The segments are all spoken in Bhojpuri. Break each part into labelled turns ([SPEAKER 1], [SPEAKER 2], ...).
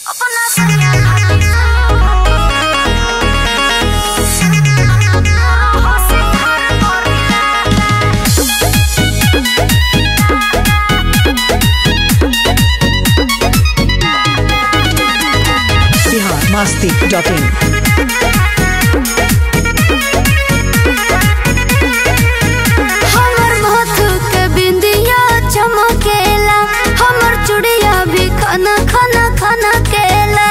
[SPEAKER 1] masti.in.
[SPEAKER 2] हमर माथु के बिंदिया चमकेला हमर चूड़िया भी खाना खाना खाना केला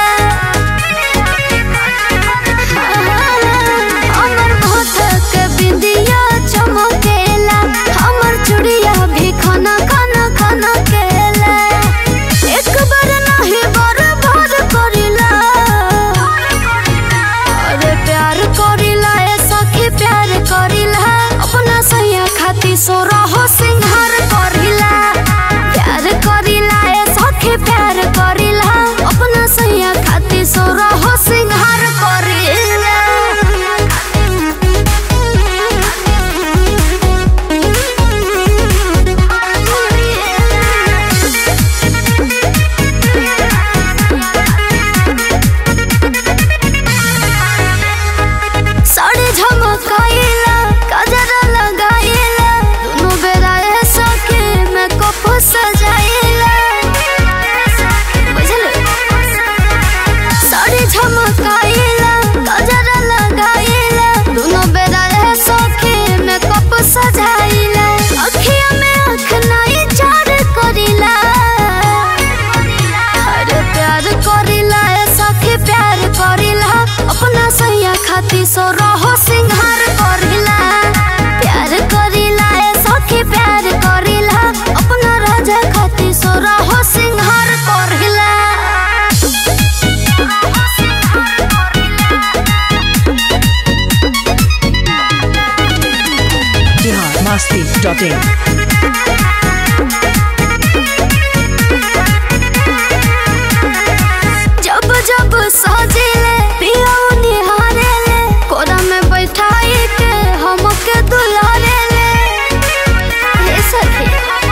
[SPEAKER 2] हमर माथु के बिंदिया चमकेला हमर चूड़िया भी खाना खाना खाना केला एक बार नहीं बार बार करिला अरे प्यार करिला ए सखी प्यार करिला अपना सैया खाती सोरा हो सिंगार करिला प्यार करिला ए सखी प्यार करिला अपना सैया खाती सोरा हो सिंगार करिला साड़ी झमकाइला गजरा लगाइला दोनों बेरा ए सखी मेकअप सजाइला बुझले साड़ी झमकाइला गजरा लगाइला दोनों बेरा ए सखी मेकअप सजाइला अखिया में आँख नाई चार करिला अरे प्यार करिला ए सखी प्यार करिला अपना सैया खाती सो रहो सिंगार करिला प्यार करिला ए सखी प्यार करिला अपना राजा खाती सो रहो सिंगार करिला
[SPEAKER 1] Bihar masti.in.
[SPEAKER 2] जब जब सजिले पिया निहारेले कोरा में बैठाई के हमके दुलारेले हे सखी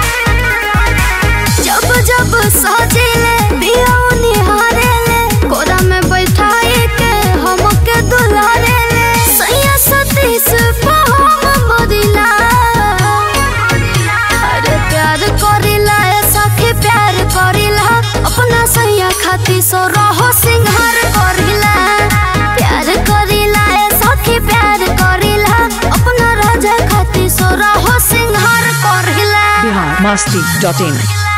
[SPEAKER 2] जब जब सजिले पिया निहारेले कोरा में बैठाई के हमके दुलारेले सैया सतीश पहम मदिला अरे प्यार करिला ए सखी प्यार करिला अपना सैया खाती सो रहो सिंगार करिला प्यार करिला ए सखी प्यार करिला अपना राजा खाती सो रहो सिंगार करिला
[SPEAKER 1] Bihar masti.in.